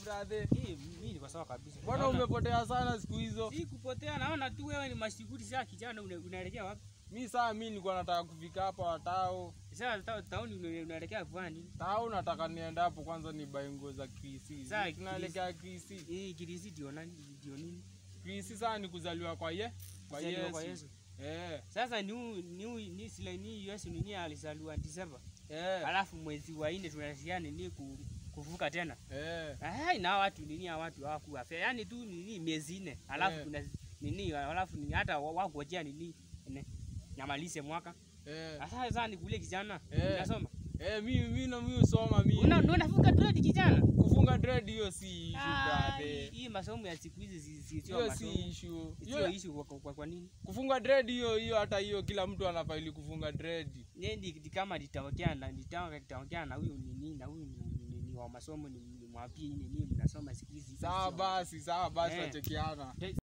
brother? Hii mimi niko sawa kabisa. Mbona Naona- umepotea sana siku hizo? Si kupotea, naona tu wewe ni mashughuli za kijana una- unaelekea wapi? Mi saa mi nilikuwa nataka kufika hapa watao. Sasa ta- tauni una- unaelekea kufanya nini? Tao nataka niende hapo kwanza nibae nguo za Krisi. Saa Tunaelekea Krisi. Hii kirisi ndio nani? Ndio nini? Krisi saa ni kuzaliwa kwa ye. Kwa Kuzaliwa kwa Yesu. Yesu. Eh. Sasa ni huu- ni huu- ni sila ni Yesu nini alizaliwa Disemba. Eh. Alafu mwezi wa 4 tunasikia nini ku, kuvuka tena. Eh. Eh, na watu nini hawa watu hawakuwa fair. Yaani tu nini miezi nne. Alafu Eh. kuna nini alafu ni hata wa- wangojea nini ne, nyamalize mwaka. Eh. Sasa sasa ni kule kijana. Eh. Unasoma? Eh, mi mi na mi usoma mi. Una unafunga dread kijana? Kufunga dread hiyo si issue Ah, hii- brother. hii masomo ya siku hizi si- si- sio Hiyo si masomo. issue. Sio Hiyo issue kwa, kwa, kwa nini? kufunga dread hiyo hiyo hata hiyo kila mtu anafaili kufunga dread. Nendi kama nitaongea na nitaongea nitaongea na huyu nini na huyu ni, ni, ni wa masomo ni, ni mwapie nini mnasoma siku hizi. Sawa basi, sawa basi Eh. wachekiana.